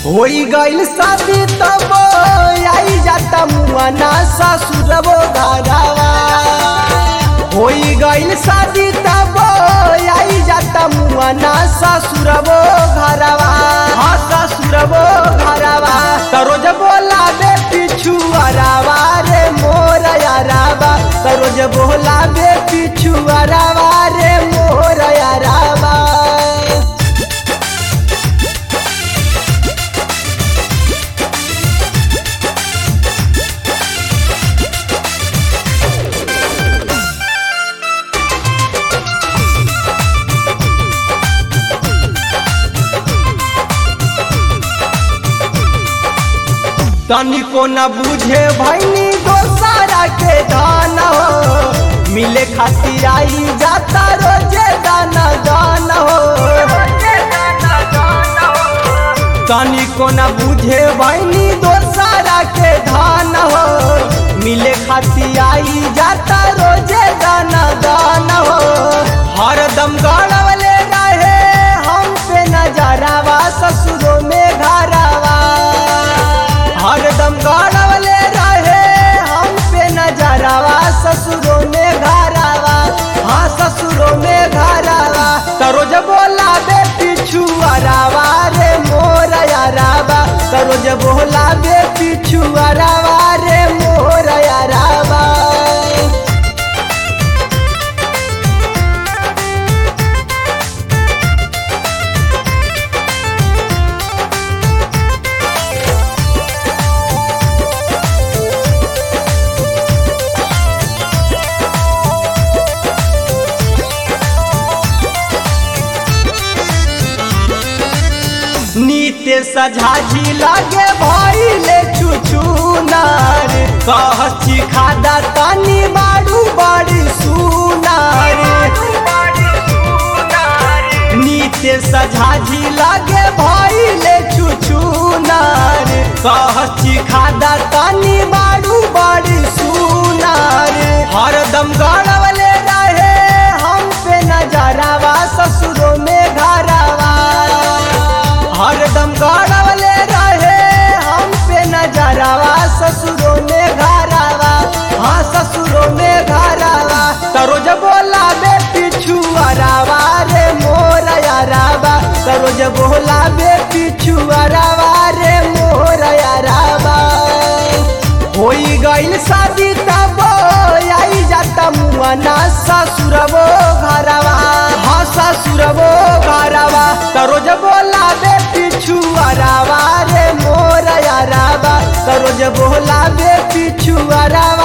होई गइल शादी तब आई जाता मुआना ससुरबो घरवा होई गइल शादी तब आई जाता मुआना ससुरबो घरवा हाँ ससुरबो घरवा सरोज बोला बे पिछु अरावा रे मोर यारावा सरोज बोला बे पिछु अरावा रे मोर यारावा तनिको न बुझे भैनी दोसारा के दान हो मिले खातिर आई जाता रोजे दाना दान हो तनिको न बुझे भैनी दोसारा के धान हो मिले खातिर आई जाता रोजे दाना दान हो हरदम गड़वले रहे हम पे नजरावा ससुरों में घरावा हरदम गड़वले रहे हम पे नजरावा ससुरों में घरावा हाँ ससुरों में घरावा सरोज बोला बे पिछु अरावा रे मोर यारावा सरोज बोला बे पिछु अरावा रे मोर यारावा नीते सझाझी लागे भइले चुचुनार कहची खादा तानी बाड़ू बड़ी सुनार नीते सझाझी लागे भइले चुचुनार कहची खादा तानी बाड़ू बड़ी सुनार हरदम गड़वले रहे हम पे नजरावा ससुरों में घरावा हरदम गड़वले रहे हम पे नजरावा ससुरों में घरावा हाँ ससुरों में घरावा सरोज बोला बे पिछु अरावा रे मोर यारावा सरोज बोला बे पिछु अरावा रे मोर यारावा होई गइल शादी तब आई जाता मुआना ससुरबो घरवा हाँ ससुरबो घरवा सरोज बोला बे पिछु अरावा रे मोर यारावा सरोज बोला बे पिछु अरावा